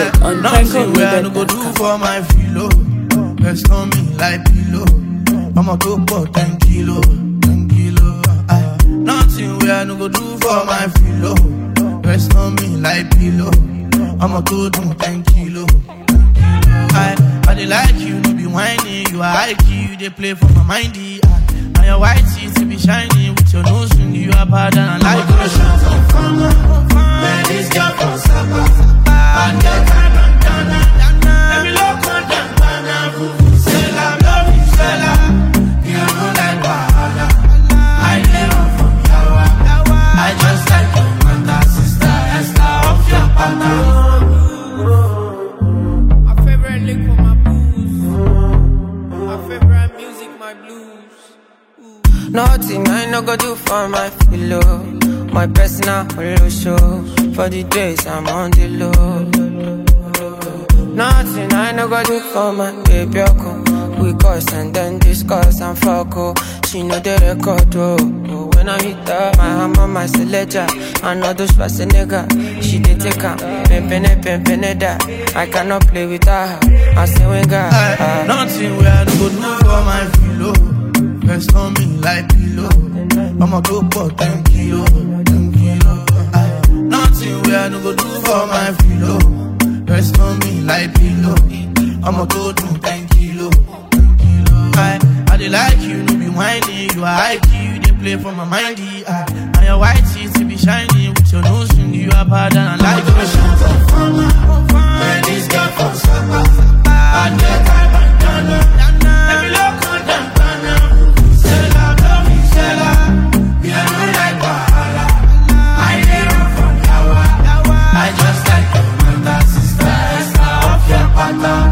music on Nothing where I no go do prankoloaded.com. for my filo. Rest on me like pillow. I'ma go for 10 kilo, 10 kilo. Aye. Nothing where I no go do for my filo. Rest on me like pillow. I'ma go do 10 kilo. I, I dey like you, no be whiny. You are high key, you dey play for my mindy. I, and your white teeth be shiny with your nose ring. You are bad and I like you. Man, this girl from Sapa. Bad girl, kind of dana. Let me look on them, dana. Vuvuzela, love you, fella. You know like Wahala. I dey run from Yawa. I just like your mother, sister, Esther, off your partner. My favorite lick for my booze. My favorite music, my blues. Nothing I no go do for my pillow. My personal holo show. For the days I'm on the low. Nothing I no go do for my baby. Yoko. We cuss and then discuss and fuck. Oh. She know the record. Oh. Oh, When I hit her, my hammer, my selector. I know those nigga. She did take her. Pimpin' pimpin' that. I cannot play with her. I say when God. Aye, Nothing where I no go do for my filo. Rest on me like pillow. I'ma go for 10 kilo, 10 kilo. Aye, Nothing where I no go do for my filo. Rest on me like pillow. I'ma go do 10 kilo, 10 kilo. Aye, I dey like you, no be whiny. You are high key, you dey play for my mindy. Aye, and your white teeth be shiny with your nose ring. You are bad and I like you. Man, this girl from Sapa. Bad girl, kind of dana. Let me look on them, dana. Vuvuzela, love you, fella. You know like Wahala. I dey run from Yawa. I just like your mother, sister, Esther, off your partner.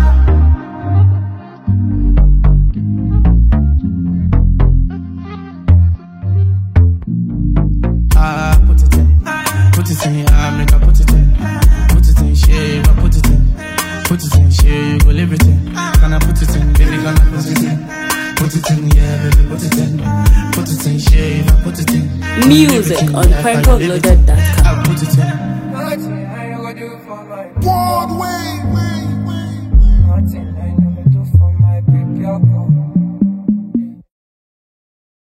Ah, put it in. Put it in, ah, make I put it in. Put it in, share, I put it in. Put it in, share, you go live it in. Can I put it in, baby, can I put it in? Put it in, yeah, baby, put it in. Put it in, share, I put it in. Music on prankoloaded.com. I put it in. Nothing I no go do for my Broadway, way, way. Nothing I